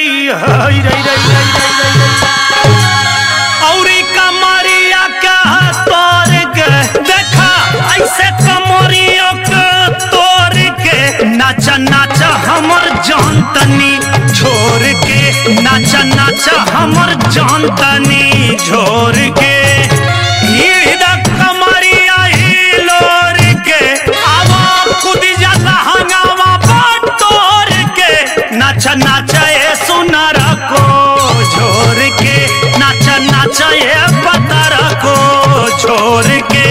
हई रई रई रई रई रई रई औरी कमरिया का तोर के देखा ऐसे कमरियों के तोर के नाच नाच हमर जान तनी छोड़ के नाच नाच हमर जान तनी छोड़ के ईद कमरिया हिलोर के आवा खुद जाला हंगामा बटोर के नाच नाच ए सुनर को छोड़ के नाच नाच ए पतर को छोड़ के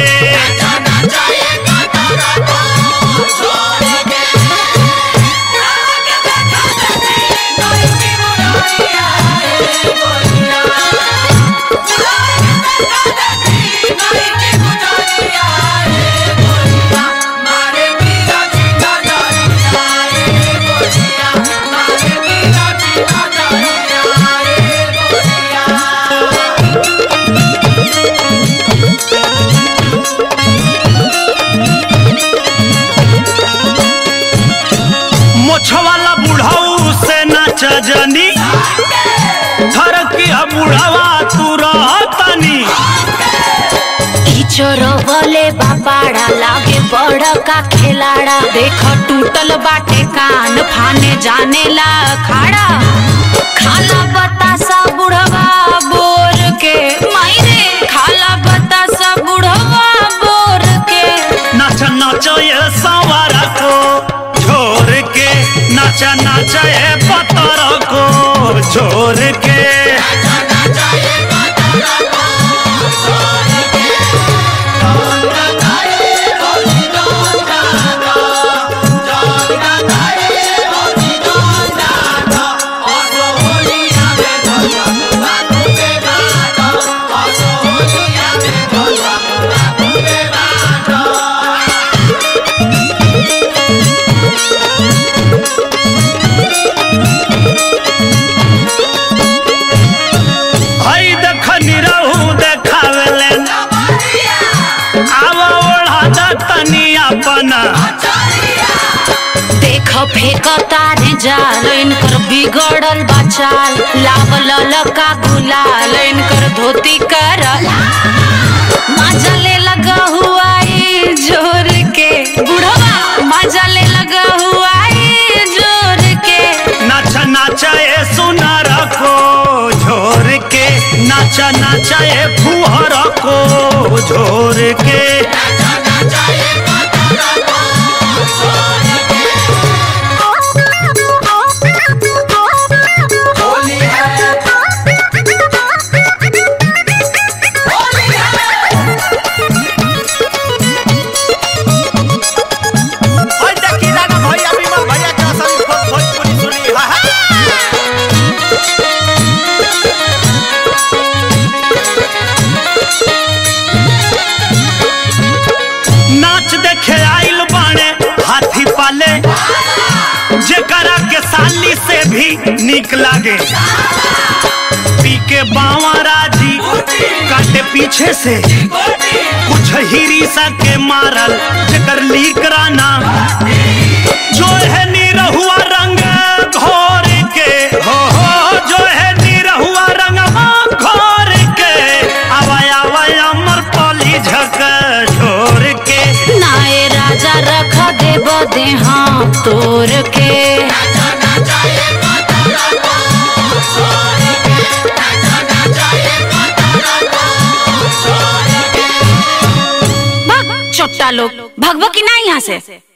मोछवाला बुढ़ाऊ से नाच जनी धरकिया बुढ़ावा तू रहतनी चोरवले बापाड़ा लागे बड़ का खिलाड़ा देख टूटल बाटे कान फाने जाने ला खाड़ा खाला बतासा बुढ़वा बोर के मायरे खाला बतासा बुढ़वा बोर के नाच नाच ये सवार को छोड़ के नाच नाच ये पतर को छोड़ के हई देख निरहू देखावेले आवा ओढ़ा दतनी अपना देख फेक तारे जाल इनकर बिगड़ल बचाल लावल लका गुलाल इनकर धोती कर मजा ले लगा हुआ ई जोर के बुढ़वा मजा ले लगा हुआ ई जोर के नाच नाच ए सुनर को झोर के नाच नाच ए फुहर को झोर के ओए देखी ना भैया विमल भैया के असली भोज- भोजपुरी सुनी हा हा नाच देखे आइल बाणे हाथी पाले जेकरा के साली से भी निक लागे पी के बावा राजी काटे पीछे से कुछ हिरीसा के मारल जेकर लीक राना जो है निरहुआ रंग घोर के हो हो जो है निरहुआ रंग घोर के आवाय आवाय अमर पली झक छोड़ के नाए राजा रख देब देहा तोर के भग चोट्टा लोग भगवा की ना यहाँ से